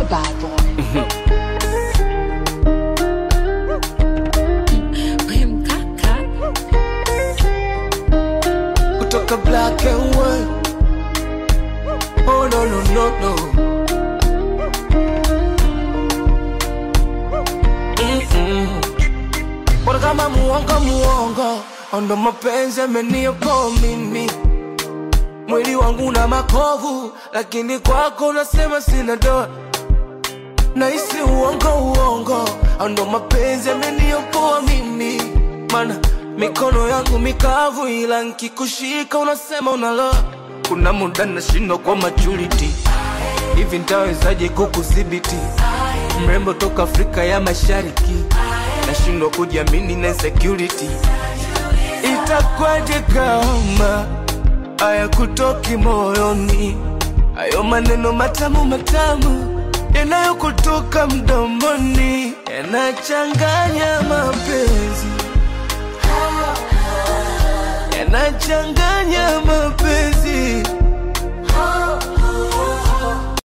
bad boy. We mkaka. kutoka black and white. Oh no no no no. Mm-mm. Bora kama muongo muongo, ndo mapenzi yameniokoa mimi. Mwili wangu na makovu, lakini kwako unasema sina doa. Nahisi uongo uongo, ndo mapenzi yameniokoa mimi. Mana mikono yangu mikavu, ila nkikushika unasema unaloa. Kuna muda nashindwa kwa maturity, hivi ntawezaje kukudhibiti? Mrembo toka Afrika ya Mashariki, nashindwa kujiamini na insecurity. Itakwaje kama haya kutoki moyoni, hayo maneno matamu matamu yanayokutoka mdomoni yanachanganya mapenzi, yanachanganya mapenzi